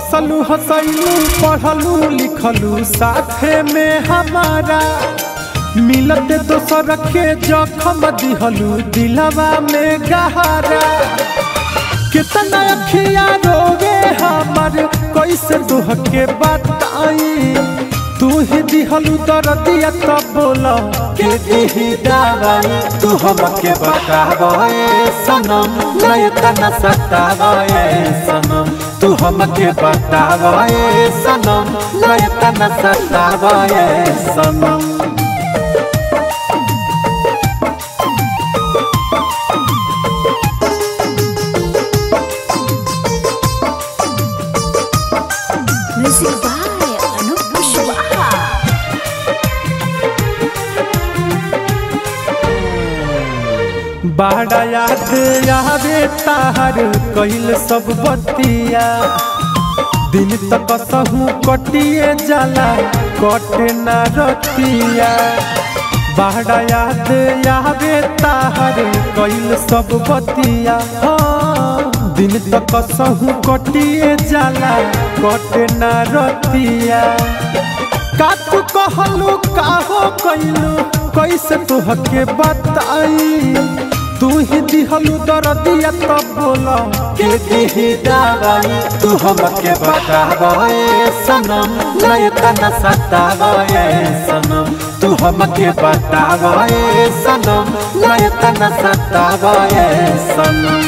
हंसलू हंसलू पढ़लू लिखलू साथे में हमारा मिलते दोसर के जखम दिहलू दिलवा में गहरा कितना अखिया रोवे हमर कैसे दुह के बताई तू ही दिहलू दर्दिया तब बोला के दिही दवाई तू हमके बतावे सनम नय तना सतावे सनम तू हमके बतावे सनम नय तना सतावे सनम Music by Anup Kushwaha. बाड़ा याद आवे तार कइल सब बतिया दिन तक सहू कटिए जाला कटे ना रतिया बाड़ा याद आवे तार कइल सब बतिया हाँ, दिन तक सहू कटिए जाला कटे ना रतिया का तू कहलू काहो कइलू कैसे तुहके बताई तू ही दिहलू दर्दिया तब बोला के दिही दवाई तू हमके बतावे सनम नय तना सतावे सनम तू हमके बतावे सनम नय तना सतावे सनम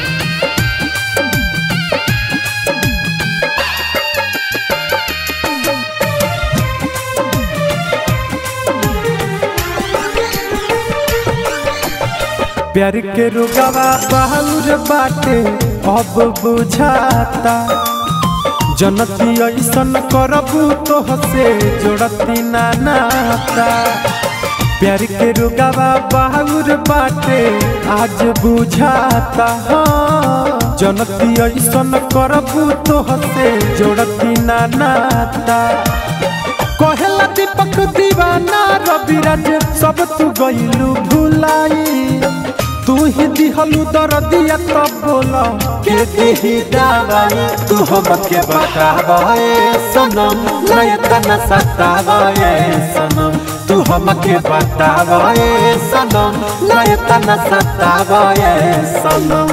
प्यार के रुगवा बाहुर बाटे अब बुझाता जनती ऐसन करबू तो हसे जोड़ती ना नाता प्यार के रुगवा बाहुर बाटे आज बुझाता हाँ जनती ऐसन करबू तो हसे जोड़ती ना नाता कहेला दीपक दीवाना रविराज सब तू गइलू भुलाई तू ही दिहलू दर्दिया तब बोला के दिही दवाई तू हमके बतावे सनम नय तना सतावे सनम तू हमके बतावे सनम नय तना सतावे सनम